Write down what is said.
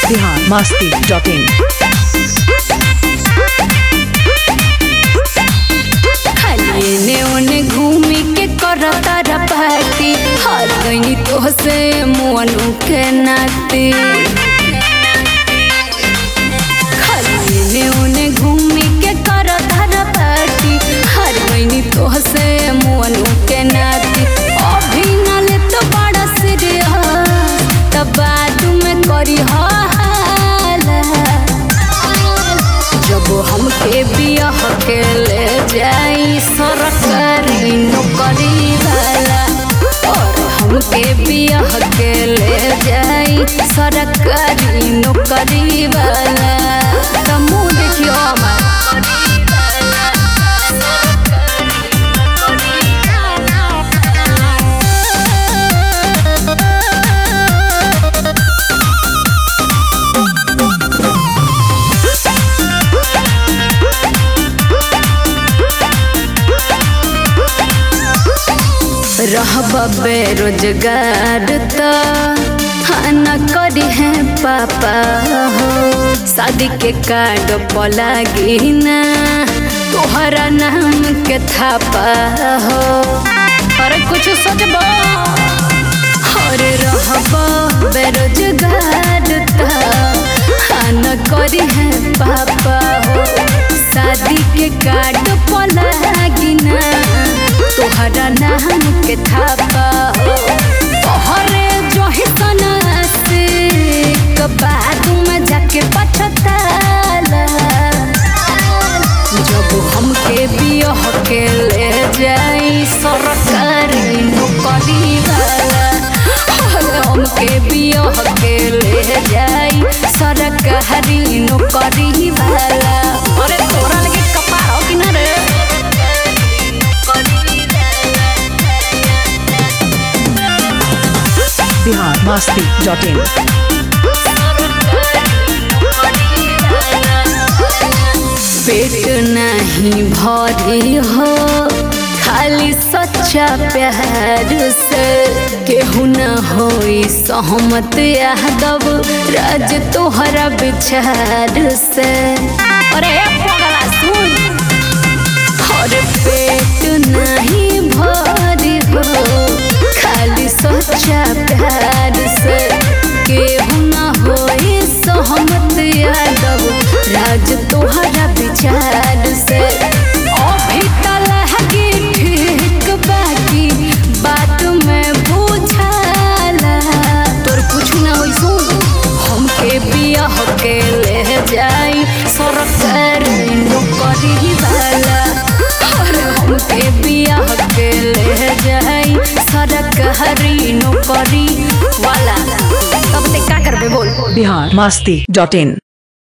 Bihar Masti dot in खाली एने ओने घूमी के करता रा पार्टी हर गई तो से मुअनु के नाती खाली एने ओने घूमी के करता रा पार्टी हर गई तो से मुअनु के नाती अभी नाले तो बड़ा सीरियस तब बाद में करी हाला जब हमके बियाह के ले जाई सरकारी नौकरी वाला और हमके बियाह के ले जाई सरकारी नौकरी वाला तो मुँह देखियो रहब बेरोजगार तो हाँ न करी है पापा हो शादी के कार्ड पलागी ना तोहरा नाम के थापा हो अरे कुछ सोचबो अरे रहब बेरोजगार तो हाँ न करी है पापा हो शादी के कार्ड पलागी ना तोहरा नाम के थापा हो तोहरे जो ही सना से बाद में जाके पछताला जब हमके बियाह के ले जाई सरकारी नौकरी वाला और हमके बियाह के ले जाई सरकारी नौकरी वाला अरे तोरा लगे कपार हो कि ना रे बिहार मस्ती डॉट इन पेट नहीं भरी हो खाली सच्चा प्यार से केहू न होई सहमत यादव राज तोहरा विचार से अरे पगला सुन और पेट नहीं भरी हो खाली सच्चा प्यार से केहू न होई सहमत यादव राज तोहरा विचार से अभी तलहगी ठीक बाकी बात में बुझाला तोर कुछ ना होई सुन हमके बियाह के ले जाई सरकारी नौकरी वाला और हमके बियाह के ले जाई सरकारी नौकरी वाला तब ते का करबे बोल बिहार मस्ती डॉट इन